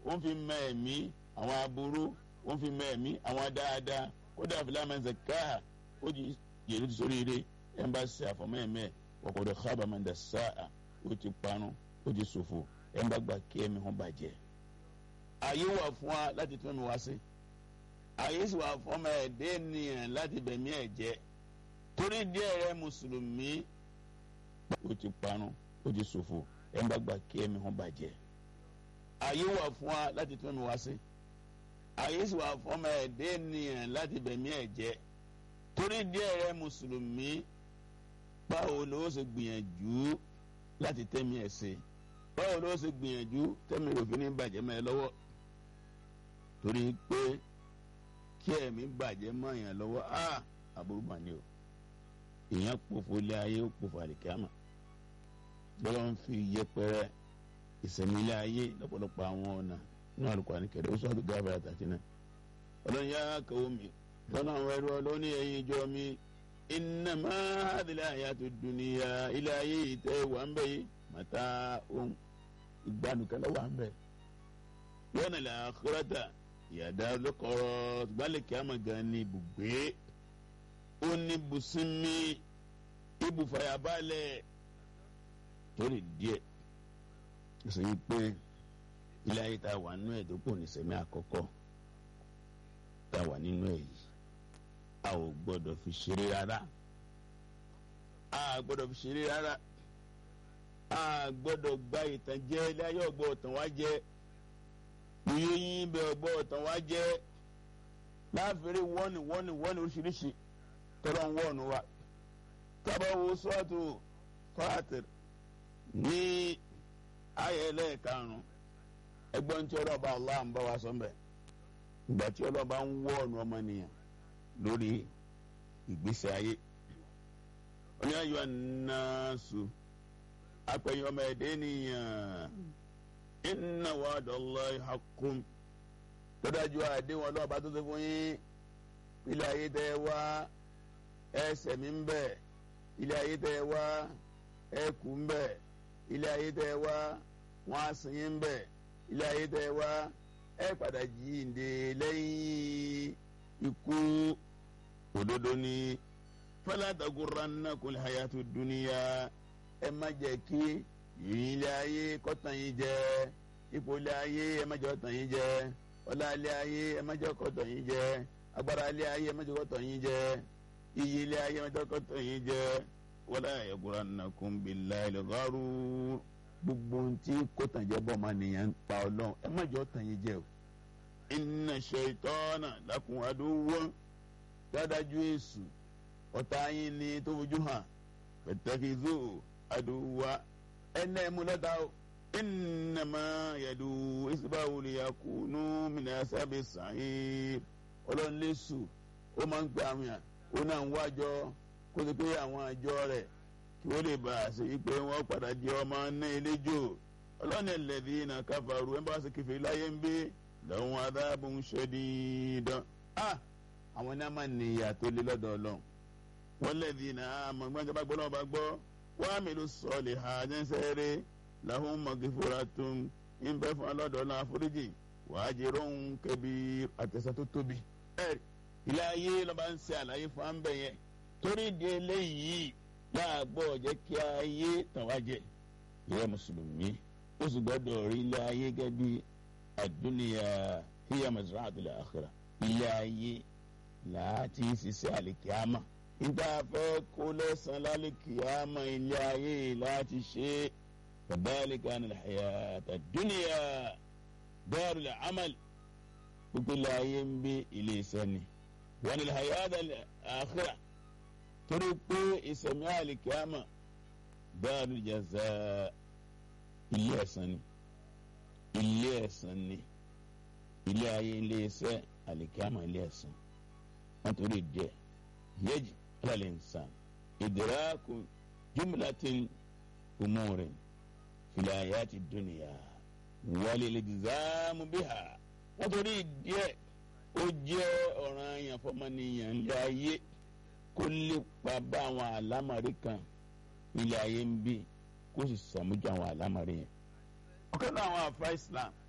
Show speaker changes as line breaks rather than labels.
ó ń fi mọ ẹ̀mí àwọn aburú ó ń fi mọ ẹ̀mí àwọn dáadáa kódà fìlàmà zaka ó di yèrè tó sórí ire ẹ̀ ń bá ṣe àfọmọ́ ẹ̀mẹ́ ọ̀kọ̀dọ̀ kábàámọ̀ dà sáà ó ti parun ó ti ṣòfò ẹ̀ ń bá gbà kí ẹ̀mí hàn bàjẹ́. ààyè wà fún wa láti tún mi wá sí ààyè sì wà fún ọmọ ẹ̀dẹ́ ènìyàn láti bẹ̀mí ẹ̀ jẹ́ torí díẹ̀ rẹ mùsùlùmí ó ti parun ó ti ṣòfò ẹ̀ ń bá gbà kí ẹ̀mí hàn bàjẹ́. ààyè wà fún wa láti tún mi wá sí ààyè sì wà fún ọmọ ẹ̀dẹ́ ènìyàn láti bẹ̀mí ẹ̀ jẹ́ torí díẹ̀ rẹ mùsùlùmí báwo ló ṣe gbìyànjú láti tẹ́mi ẹ̀ ṣe báwo ló ṣe gbìyànjú tẹ́mi òfin ní bàjẹ́ mọ́ ẹ lọ́wọ́ torí pé kí ẹ̀mí bàjẹ́ mọ́ èèyàn lọ́wọ́ á àbúrò mà ní o èèyàn pòfo ilé ayé ó pòfo àlìkámà bọ́lá ń fi yẹpẹrẹ ìsẹ̀mí ilé ayé lọ́pọ̀lọpọ̀ àwọn ọ̀nà ní àlùkò àníkẹ́rẹ́ ó sọ́ọ́dún gáfẹ́ àtàtì náà ọlọ́run yá kàwọ́ mi lọ́nà àwọn ẹrú ọlọ́ni ẹ̀yin ìjọ mi innama hadhihi hayatu dunya ilé ayé ìtẹ́ wà ń bẹ̀ yìí màtá ohun ìgbanukẹ́lẹ́ wà ń bẹ̀ yọ̀nà lẹ́ akhirata ìyàdá lọ́kọ̀ọ́rọ́ gbalẹ̀ kí a máa gan ní ibùgbé ó ní bùsùnmi ibùfàyàbalẹ̀ torí díẹ̀ sọ yìí pé ilé ayé tá a wà nínú ẹ̀ tó kù ní sẹ́mi àkọ́kọ́ tá a wà nínú ẹ̀ yìí a ò gbọ́dọ̀ fi ṣeré rárá a gbọ́dọ̀ fi ṣeré rárá a gbọ́dọ̀ gba ìtànjẹ ilé ayé ọgbọ ọtàn wá jẹ iye yín bẹ ọgbọ ọtàn wá jẹ láàfin wọ́nì wọ́nì wọ́nì oríṣiríṣi tọ́lọ́ ń wọ́ọ̀nù wa tábà wo sọ́ọ̀tù fàtìr ní ayẹlẹ karùn-ún ẹgbọ́n tí ọlọ́ba Allah ń bá wa sọ mbẹ́ ìgbà tí ọlọ́ba ń wọ́ọ̀nù ọmọnìyàn lórí ìgbésẹ̀ ayé wọ́n ní ayọ̀ nàásù apẹ̀yìn ọmọ ẹ̀dẹ́ nìyàn inna wa'dallahi haqqun tọ́dájú àdéhùn ọlọ́ọ̀bá tó ṣe fún yín ilé ayé tẹ́ ẹ wá ẹsẹ̀ mi ń bẹ̀ ilé ayé tẹ́ ẹ wá ẹkù ń bẹ̀ ilé ayé tẹ́ ẹ wá wọ́n á sìn yín ń bẹ̀ ilé ayé tẹ́ ẹ wá ẹ padà jíǹde lẹ́yìn ikú òdodo ni fala taghurrannakumul hayatu dunya ẹ má jẹ́ kí yìnyín ilé ayé kọ́tàn yín jẹ ipò ilé ayé ẹ má jẹ́ kọ́tàn yín jẹ ọlá ilé ayé ẹ má jẹ́ kọ́tàn yín jẹ agbára ilé ayé ẹ má jẹ́ kọ́tàn yín jẹ iyì ilé ayé ẹ má jẹ́ kọ́tàn yín jẹ wala yaghurrannakum billahil gharur gbogbo ohun tí kọ́tàn jẹ bọ́ ọmọ nìyẹn ń pa ọlọ́run ẹ má jẹ́ kọ́tàn yín jẹ o inna shaytana lakum aduwwun dáadájú èṣù ọ̀tá yín ni tó fojú hàn pẹ̀tẹ́kìzó àdúwà ẹnẹ́ mú lọ́dà o ìnàmá yẹ̀dù ìsìbáwò lè yakùnú mìíràn sábẹ́ sàáyé ọlọ́nlẹ́sù ó máa ń pè àwọn yàn ó náà ń wájọ kó ti pé àwọn àjọ rẹ̀ kí wọ́n lè bá a ṣe wípé wọ́n padà di ọmọ náà eléjò ọlọ́ni ẹlẹ́dí iná káfàrú ẹ̀ ń bá a ṣe kẹfẹ́ láyé ń gbé lọ́wọ́n adáàbò ń ṣe dídán àwọn náà máa ní ìyà tó lé lọ́dọ̀ ọlọ́run wọ́n lẹ́dí iná àmọ́ gbọ́n jábá gbọ́ náà bá gbọ́ wọ́n á mélòó sọ̀lì ha jẹ́nsẹ́rẹ́ làwọn mọ̀gẹ́fọ́ra tó ń bẹ́ fún ọlọ́dọ̀ náà àforíjì wàá jẹ́rọ̀ ń kẹ́bi àtẹ̀sẹ̀ tó tóbi. ẹ ilé ayé lọ́ba ń ṣe àlàyé fún àǹbẹ̀ yẹn torí di eléyìí láàgbọ́ jẹ́ kí ayé tàn wá jẹ ìyẹn mùsùlùmí ó sì gbọ́dọ̀ rí ilé ayé gẹ́gẹ́ bí àdúnìyà hiya mazra'atul akhirah ilé ayé láti ṣiṣẹ́ àlìkíámà níta fẹ́ kó lẹ́sàn lálìkíámà ilé ayé láti ṣe kadhalika anil hayata dunya darul amal gbogbo ilé ayé ń bí ilé iṣẹ́ ni wọn ilé hayata akhirah torí pé ìsẹ̀mí àlìkíámà darul jaza ilé ẹ̀san ni ilé ẹ̀san ni ilé ayé ilé iṣẹ́ àlìkíámà ilé ẹ̀san wọn torí díẹ̀ yẹjì alal insan idraku jumlatin umurin fil hayati dunya walil iltizamu biha wọn torí díẹ̀ ó jẹ́ ọ̀ranyàn fọmọnìyàn ilé ayé kó lépa bá àwọn àlámọ̀rí kan ilé ayé ń bí kó sì sàmójú àwọn àlámọ̀rí yẹn. ọ̀kan náà àwọn àfa Islam